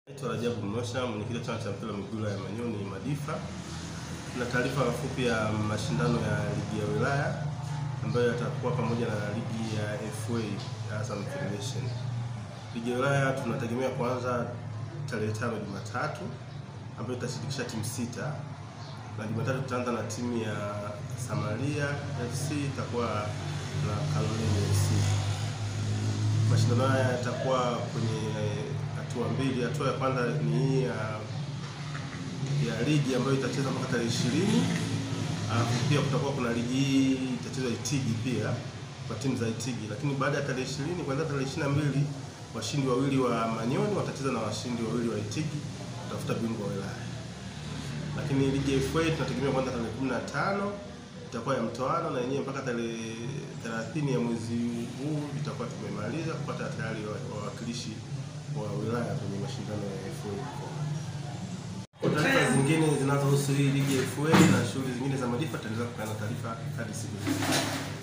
Naitwa Rajabu Mnosha, mwenyekiti wa chama cha mpira wa miguu ya Manyoni Madifa. Na taarifa fupi ya mashindano ya ligi ya wilaya ambayo yatakuwa pamoja na ligi ya FA ya Azam Federation. Ligi ya wilaya tunategemea kuanza tarehe tano Jumatatu, ambayo itashirikisha timu sita, na Jumatatu tutaanza na timu ya Samaria FC itakuwa na Caroline FC. Mashindano haya yatakuwa kwenye hatua mbili. Hatua ya kwanza ni hii ya ya ligi ambayo itachezwa mpaka tarehe ishirini. Alafu pia kutakuwa kuna ligi hii itachezwa Itigi pia kwa timu za Itigi, lakini baada ya tarehe ishirini, kuanzia tarehe ishirini na mbili washindi wawili wa Manyoni watacheza na washindi wawili wa Itigi kutafuta bingwa wa wilaya. Lakini ligi ya FA tunategemea kwanza tarehe kumi na tano itakuwa ya mtoano na yenyewe mpaka tarehe 30 ya mwezi huu itakuwa tumemaliza kupata tayari wawakilishi wa wilaya kwenye mashindano ya FA. Kwa taarifa zingine zinazohusu hii ligi ya FA na shughuli zingine za Madifa tutaendelea kupeana taarifa hadi siku